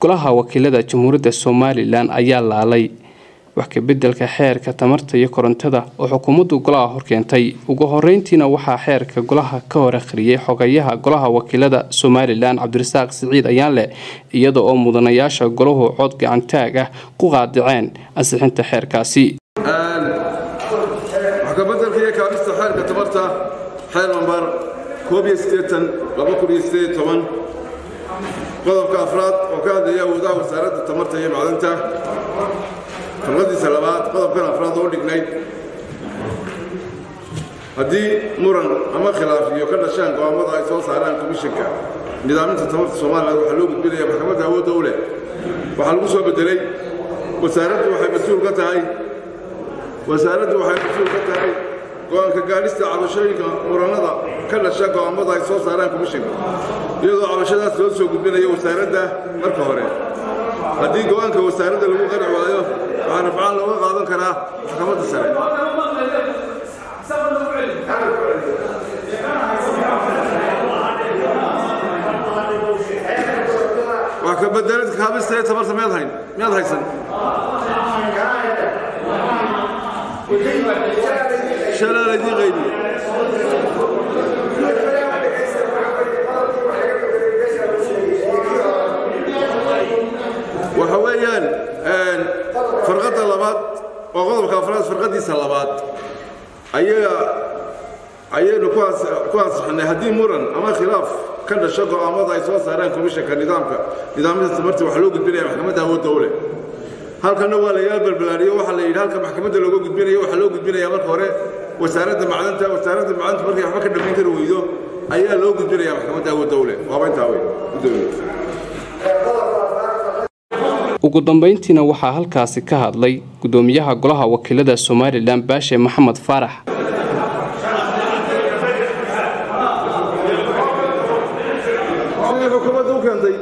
golaha wakiilada jamhuuriyadda somalilan ayaa laalay wax kabedelka xeerka tamarta iyo korontada oo xukuumaddu golaha horkeentay ugu horeyntiina waxaa xeerka golaha ka hor akhriyay xogayaha golaha wakiilada somalilan cabdirasaaq siciid ayaanleh iyada oo mudanayaasha golahu cod gacantaag ah ku qaadiceen ansixinta xeerkaasi waxkabedelka iyo kaabista xeerka tamarta xeer nambar qodobka afraad oo ka hadlaya awoodaha wasaaradda tamarta iyo macdanta farqadiisa labaad qodobkan afraad oo dhignayd haddii muran ama khilaafiyo ka dhashaan go'aamada ay soo saaraan komishanka nidaaminta tamarta somalilan waxaa loo gudbinaya maxkamadda awoodda u leh waxaa lagu soo bedelay wasaaraddu waxay mas-uul ka tahay wasaaraddu waxay mas-uul ka tahay go-aanka gaadhista cabashooyinka murannada ka dhasha go'aamada ay soo saaraan komishanka iyadoo cabashadaas loo soo gudbinayo wasaaradda marka hore haddii go'aanka wasaaradda lagu qanci waayo waxaa rafcaan looga qaadan karaa maxkamadda sare wax ka bedelid kaabista ee tamarta miyaad hayn miyaad haysan shalaa laydii qaybiye waxa weeyaan farqadda labaad waa qodobka afraad farqadiisa labaad ayaga ayaynu ku ansixinay haddii muran ama khilaaf ka dhasho go'aamada ay soo saaraan komishanka nidaamka nidaamyada tamarta waxaa loo gudbinaya maxkamadda awoodda u leh halkanna waa layaal balbalaariyo waxaa la yidhi halka maxkamadda looga gudbinayo waxaa loo gudbinaya marka hore wasaaradda macdanta wasaaradda macdanta markay waxba ka dhammayn kari weydo ayaa loo gudbinaya maxkamadda awoodda u leh waaba intaa wey gudoomiye ugu dambeyntiina waxaa halkaasi ka hadlay gudoomiyaha golaha wakiilada somalilan baashe maxamed faarax xukuumadda u keentay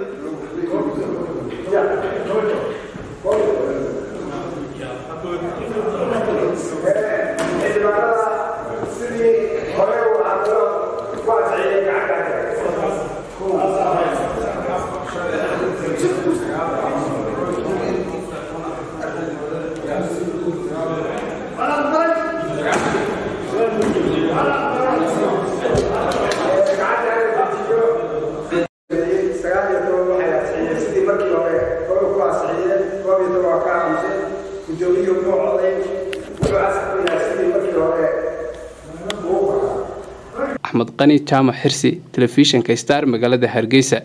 axmed qani jaamac xirsi telefishinka star magaalada hargeysa